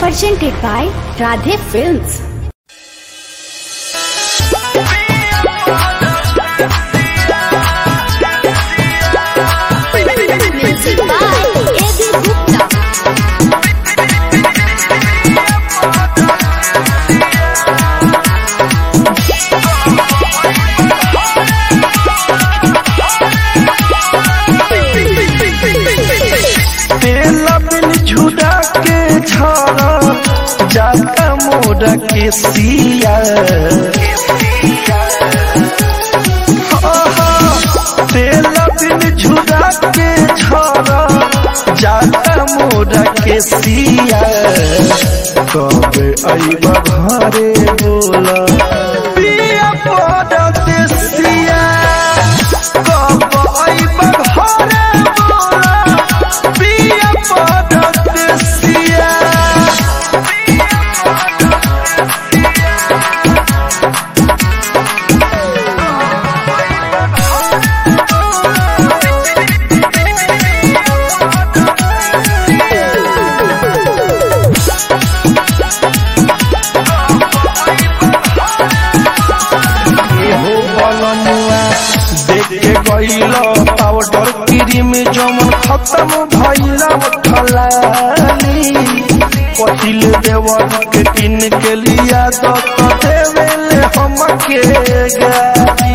presented by Radhe Films. Music by A.B. Gupta. तेला बिन झुड़ा के झरा जाता मोरा के सिया आहा, तेला बिन झुड़ा के झरा जाता मोरा के सिया कब अइबा घरे बोला पिया पड़त सिया कब अइबा घरे बोला पिया पड़त सिया हो बलनुआ देख के गइल पाउडर क्रीम जमन खत्म भइल उठलानी पहिल देवर के किन के लिया तो देवेले हम के गाड़ी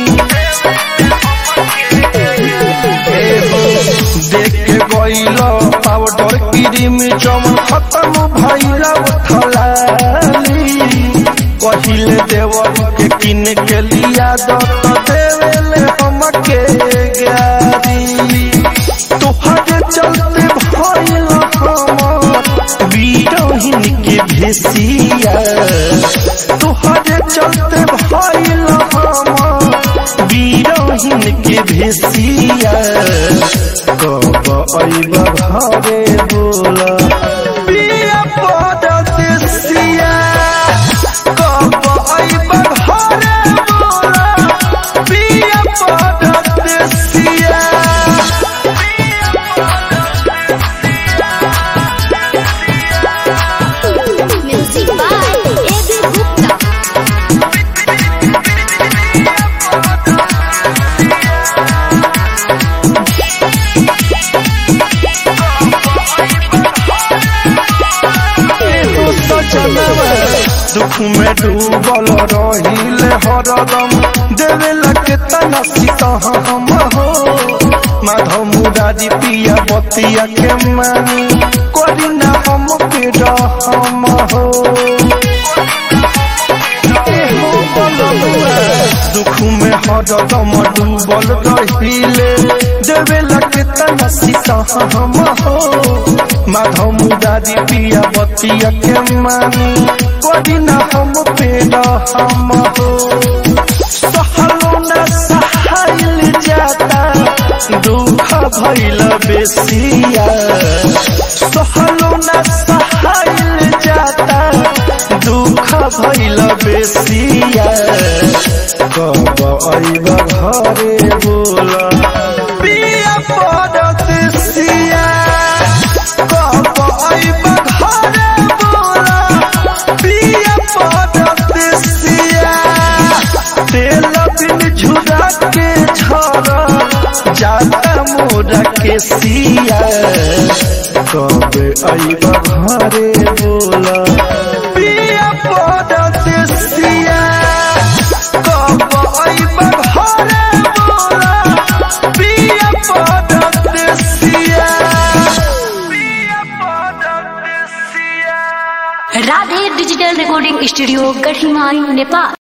ए हो, देख के गइल पाउडर क्रीम जमन खत्म भइल उठलानी कहिले देवर के किन के लिया दो तो देवेले हम के गारी तोहरे चलते भइल हमर बीरहिन के भेसिया तोहरे चलते भइल हमर बीरहिन के भेसिया कब अइब घरे बोला पिया पड़त सिया कब अइब घरे बोला पिया पड़त सिया Music by A.B. Gupta. एगो सजनवा दुख में डूबल रहिले हरदम देवेला के तना सीता हम हो माधव मुरारी पिया बतिया के मानी करी ना हम के रहम हो एहो बलनुआ दुख में हरदम डूबल रहिले देवेला के तना सीता हम हो माधव मुरारी पिया बतिया के मानी करी ना हम पेड़ हम हो सहलो ना सहाइल जाता दुख भइल बेसिया सहलो ना सहाइल जाता दुख भइल बेसिया कब अइब घरे बोला पिया पड़त सिया कब अइब घरे बोला पिया पड़त सिया तेल बिन झुरा के झरा जाता मोरा के सिया कब अइब घरे बोला पिया पड़त सिया कब अइब घरे बोला पिया पड़त सिया पिया पड़त सिया Radhe Digital Recording Studio, Garhimai, Nepal.